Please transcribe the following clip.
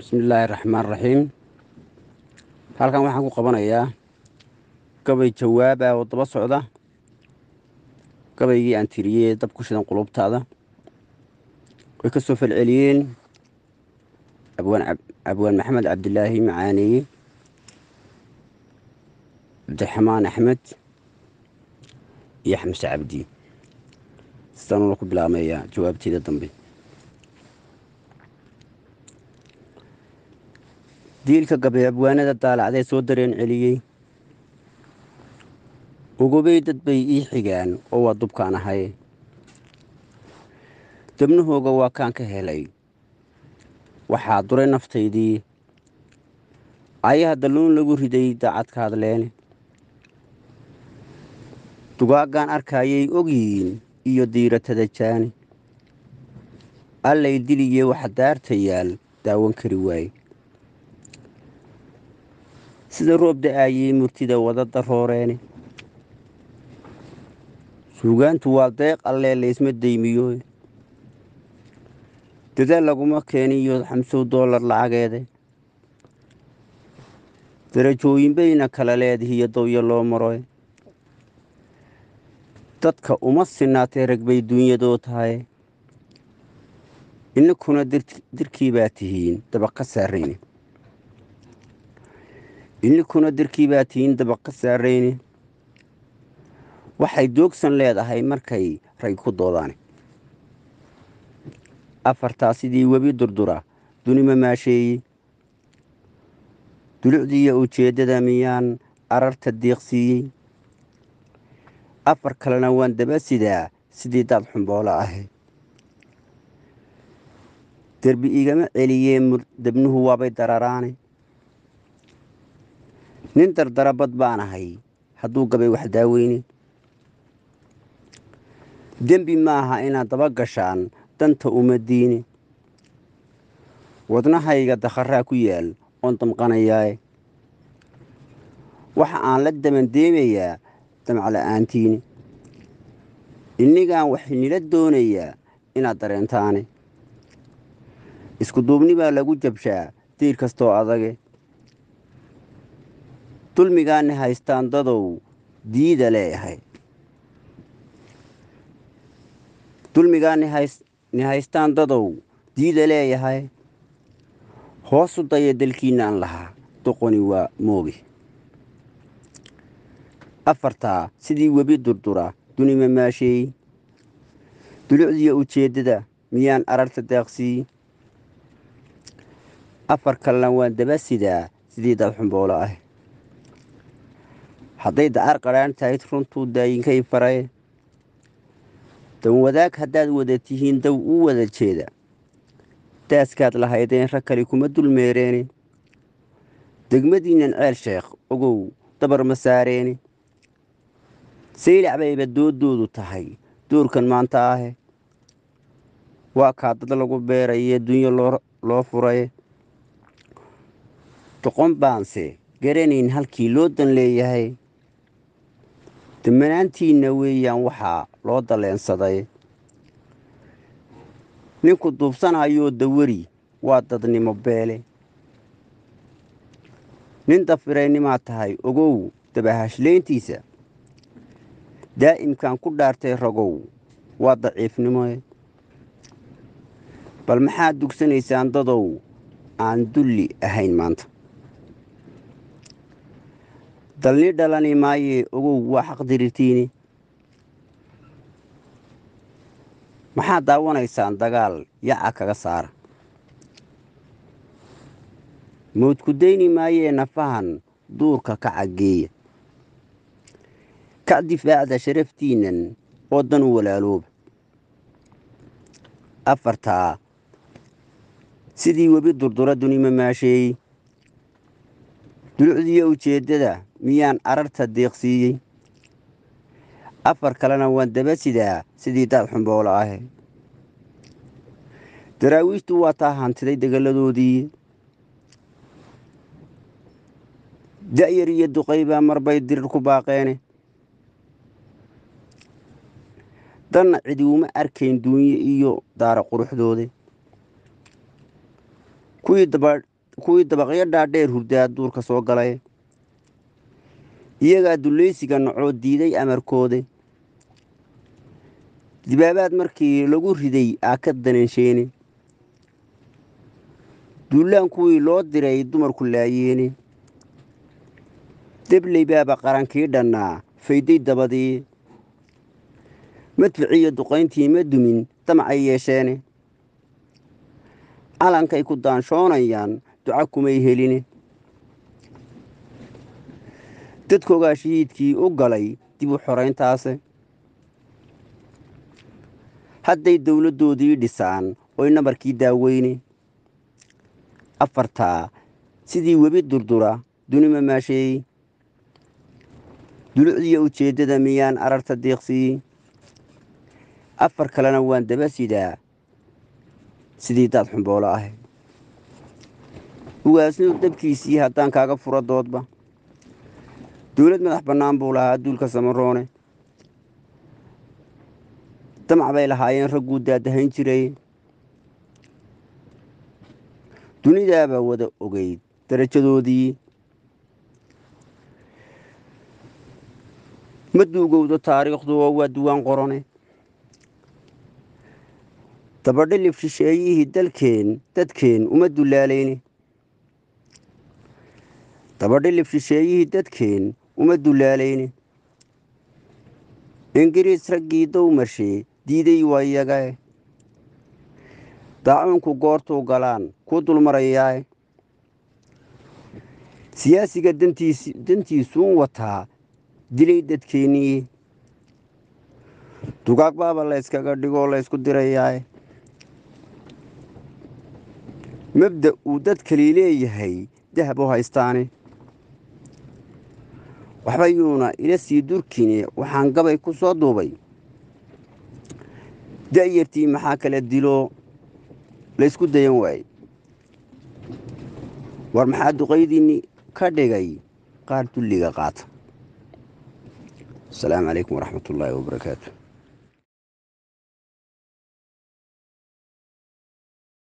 bismillaahi raxmaan raxiim halkan waxaan ku qabanayaa gabay jawaaba oo daba socda gabaygii aan tiriyey dab ku shidan qulubtaada way ka soo falceliyeen abwaan maxamed cabdilaahi macaaneeye cabdiraxmaan axmed iyo xamse cabdi sidaanuna ku bilaabmayaa jawaabteeda dambe diilka gabay abwaanada daalacdee soo dareen celiyey ugubay dad bay ii xigaan oo waa dubkaan ahay dabnahooga waa kaan ka helay waxaa duray naftaydii ayaha dalluun lagu riday daacadka hadleene dugaaggaan arkaayay ogyihiin iyo diiratada jaani allay diliye waxa daarta yaal daawan kari waaye sida roob da-aayey murtida wada darooreene suugaantu waa deeq allee laysma deymiyo dadaal laguma keeniyo xamsow doolar lacageede darajooyin bayna kala leedihiyo dawyo loo maroy dadka uma sinaatee rag bay duunyadoo tahay ininkuna dirkii baa tihiin dabaq ka saarayne ininkuna dirkii baa tihiin dabaq ka saarayne waxay doogsan leedahay markay rag ku doodaan afartaa sidii webi durdura dunima maasheeye dulucdiiyo ujeeddada miyaan ararta diiqsiiyey afar kalena waan daba sidaa sidii daad xumboolo ahayd derbi igama celiyee debnuhu waabay dararaane nin dardarabad baan ahay hadduu gabay wax daaweyne dembi maaha inaad daba gashaan danta uma diine wadnahayga dakharaa ku yaal oon damqanayaae waxa aan la damandeemayaa damcla'aantiine innigaan waxay nila doonayaa inaad dareentaane isku duubni baa lagu jabshaa diir kastoo adage dulmigaani haystaan dadow diida leeyahay dulmigaani haystaan dadow diida leeyahay hoosu daya dalkiinaan lahaa doqoni waa mooge afartaa sidii webi durdura dunima maasheey dulucdiyo ujeeddada miyaan ararta daaqsiiy afar kalena waan daba sidaa sidii dad xumboolo ah hadday dacar qadhaan tahayd runtuu daayinkay faray dan wadaag haddaad wada tihiin daw u wada jeeda daaskaad lahaydeen rag kale kuma dulmeereene degmadiinnan ceel sheekh ogow dabar ma saareene saylac bayba dooddoodu tahay duurkan maanta ahe waa kaa dad lagu beeraye dunyo loo furay doqon baanse garanayn halkii loo dan leeyahay damanaantiinna weeyaan waxaa loo dalleensaday ninku duubsanayoo dawari waa dadnimo beele nin dafiraynimaad tahay ogow dabahashlayntiisa daa'imkan ku dhaartay ragow waa daciifnimoe bal maxaad dugsanaysaan dadow aan dulli ahayn maanta dalni dhalani maayee ogow waa xaq dirirtiini maxaad daawanaysaan dagaal yaca kaga saara mawdku dayni maayee nafahan duurka ka caggeeya ka difaacda sharaftiinnan oo dan u walaalooba afartaa sidii webi durdura dunima maasheeyey dulucdiyo ujeeddada miyaan ararta deeqsiiyey afar kalena waan daba sidaa sidii daad xumboolo ahe daraawiishtu waa taa hantiday degalladoodii da'yar iyo duqay baa marbay dirir ku baaqeene danna cidi uma arkayn duunye iyo daara quruxdoode kuwii kuwii dabaqyo dhaadheer hurdaa duurka soo galay iyagaa dulleysiga nocoo diiday amarkoode dibaabaad markii lagu riday aa ka danansheene duulaan kuwii loo diray dumarku laayeene debley baaba qarankii dhannaa fayday dabadii madficiyo duqayntii ma dumin damacay yeesheene calankay ku daanshoonayaan duca kumay heline dadkoogaa shahiidkii u galay dib u xorayntaase hadday dowladdoodii dhisaan oy nabarkii daaweyne afartaa sidii webi durdura dunima maasheeyey dulucdiyo ujeeddada miyaan ararta deeqsiiyey afar kalena waan daba sidaa sidii daad xumboolo ah ugaasnu dabkiisii haddaan kaaga furo doodba dowlad madax bannaan buu lahaa duulka samaroone damac bay lahaayeen ragguu daadahayn jiray dunidaabaa wada ogeyd darajadoodii ma duugowdo taariikhdu oo waa duwaan qorone dabadhilif shisheeyihii dalkeen dadkeen uma dulaalayne dabadhilif shisheeyihii dadkeen uma dulaalayne ingiriis raggii dowmarshee diiday waa iyagae daacuunku goortuu galaan kuu dulmarayaae siyaasiga dantiisuun wataa dilay dadkeennii dugaag baaba layskaga dhigoo laysku dirayaae mabda uu dad kali leeyahay dahab u haystaane waxba yuuna ila sii durkine waxaan gabay ku soo duubay da'yartii maxaa kala dilo laysku dayan waayey war maxaa duqaydiinni ka dhigay qaar dulliga qaata asalaamu calaykum waraxmat ullaahi wabarakaatu